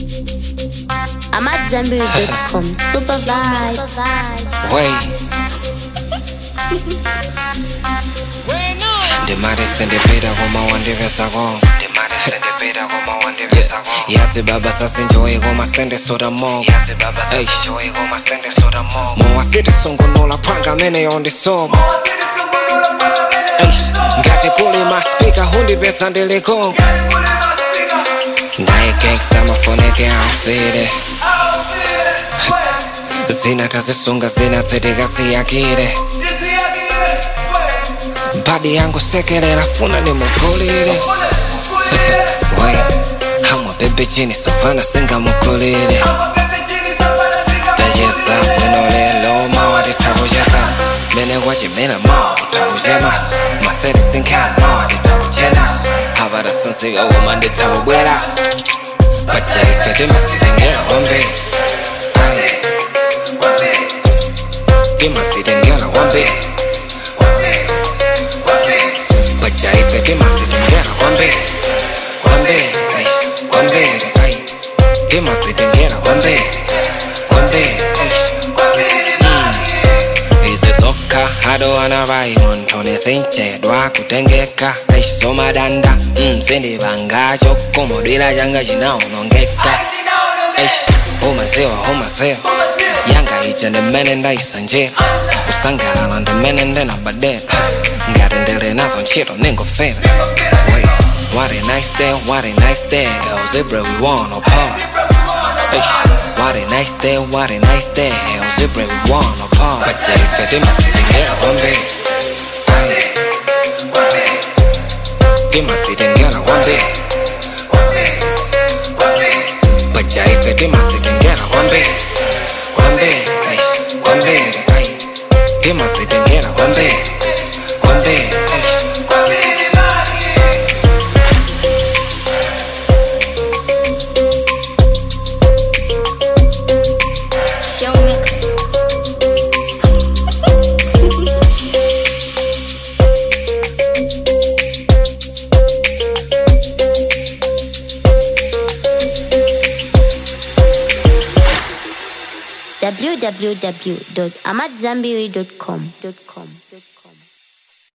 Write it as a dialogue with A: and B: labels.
A: I'm at Zenberry.com. Super vibe.
B: Wait. ndimari sendipita koma wandipesako yazi baba sasinjoyi koma sendesota moko mowasiti sungunola phwanga amene yondisoma ngati kuli maspika hundipesa ndilikonka naye gangsta mafoneke afire zina tazisunga zina zitikasiyakire badi yangu sekelera funa nimugulire we hamwa bebe chini savana singamukulire tayeza bwino lelo mawa titakucheza mene kwachimena mawa utakuchemaso masere sinkhana mawa titakuchenaso havara sinsika koma nditakubweraso pajaife timasitengera kwambiri Ayi. timasitengera kwambiri pajaife timasitengera kwambiri kwambiri ai kwambiri ai timasitengera kwambiri kwambiri ai izizokha hadowana vaimontho nesinchedwa kutengeka aisomadanda mzindivangacho komodwira changa chinaonongeka Eish, umaziwa umaziwa yanga ija ndimene ndaisanjira kusangalala ndimene ndinabadera ngati ndili nazo ntchito ningofera Wait, what a nice day, what a nice day El Zebra we wanna party Eish, what a nice day, what a nice day El Zebra we wanna party Pajaife timasitengera kwambiri Aye. timasitengera kwambiri pajaife timasitengera kwambiri kwambiri ai kwambiri ai timasitengera kwambiri kwambiri ai
A: Show me. www.amatzambiri.com.